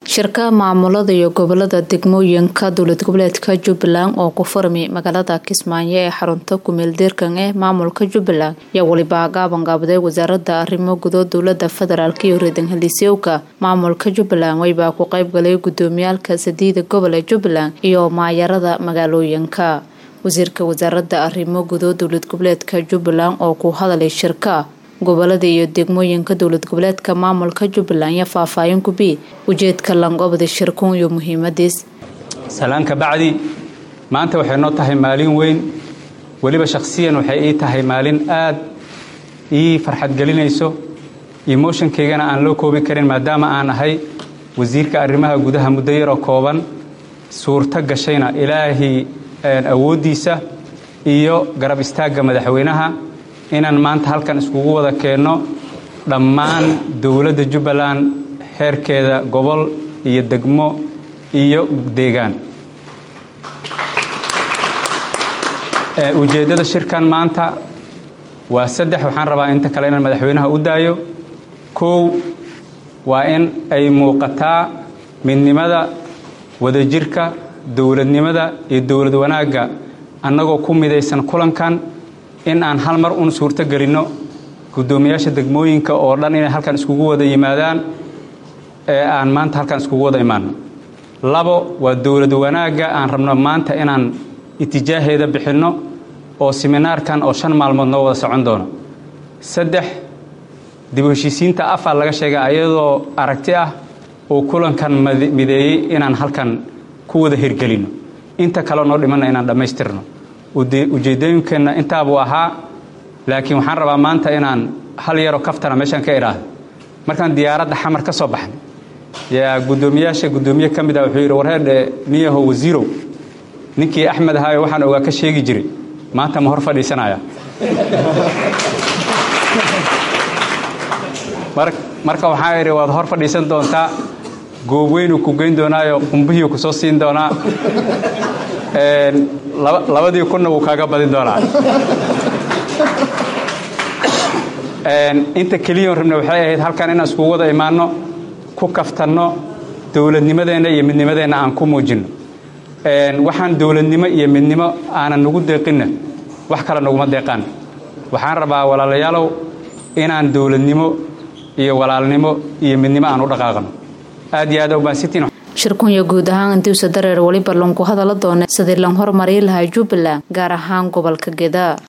shirka maamulada iyo gobolada degmooyinka dowlad goboleedka jubbaland oo ku furmi magaalada kismaayo ee xarunta kumeeldeerkan ee maamulka jubbaland ayaa weliba gaabangaabday wasaarada arrimo gudood dowlada federaalk iyo reedan heliisyowka maamulka jubbaland weybaa ku qeybgalay gudoomiyaalka sadiida gobol ee jubbaland iyo maayarada magaalooyinka wasiirka wasaarada arrimo gudood dowlad goboleedka jubbaland oo ku hadalay shirka gobolada iyo degmooyinka dowlad goboleedka maamulka jubbaland iyo faahfaahin gubi ujeedka langobada shirkuun iyo muhiimadiis salaanka bacdi maanta waxay noo tahay maalin weyn weliba shakhsiyan waxay ii tahay maalin aad ii farxad gelinayso emotionkaygana aan loo koobi karin maadaama aan ahay wasiirka arrimaha gudaha muddo yaroo kooban suurto gashayna ilaahay awooddiisa iyo garab istaagga madaxweynaha inaan maanta halkan iskugu wada keenno dhammaan dowladda jubbaland heerkeeda gobol iyo degmo iyo deegaan ujeeddada shirkan maanta waa saddex waxaan rabaa inta kale inaan madaxweynaha u daayo kow waa in ay muuqataa midnimada wadajirka dowladnimada iyo dowlad wanaagga annagoo ku midaysan kulankan in aan hal mar un suurto gelinno guddoomiyaasha degmooyinka oo dhan inay halkan iskugu wada yimaadaan ee aan maanta halkan iskugu wada imaanno labo waa dowlad wanaagga aan rabno maanta inaan itijaaheeda bixinno oo siminaarkan oo shan maalmood noo wada socon doono saddex dib u heshiisiinta afar laga sheega ayadoo aragti ah oo kulankan mideeyey inaan halkan ku wada hirgelinno inta kaleo noo dhimanna inaan dhammaystirno ujeeddooyinkeenna intaabuu ahaa laakiin waxaan rabaa maanta inaan hal yaroo kaftana meeshaan ka idhaahdo markaan diyaaradda xamar ka soo baxnay yaa guddoomiyaasha guddoomiye ka mid ah wuxuu yidhi warheedhe niyaho wasiirow ninkii axmed ahaayo waxaan ogaa ka sheegi jiray maanta ma hor fadhiisanaya marka waxaan idhi waad hor fadhiisan doontaa goobweynuu ku geyn doonaayo qumbihii ku soo siin doonaa labadii kunna wuu kaaga badin doonaa inta keliyan rabna waxay ahayd halkan inaan iskugu wada imaanno ku kaftanno dowladnimadeenna iyo midnimadeenna aan ku muujinno waxaan dowladnimo iyo midnimo aanan nagu deeqinna wax kale naguma deeqaan waxaan rabaa walaalayaalow inaan dowladnimo iyo walaalnimo iyo midnimo aan u dhaqaaqno aad iyo aad ubaansitn shirkunya guud ahaan intiisa dareer weliba lanku hadala doona sidii lan horumari lahaa jubbaland gaar ahaan gobolka gedaa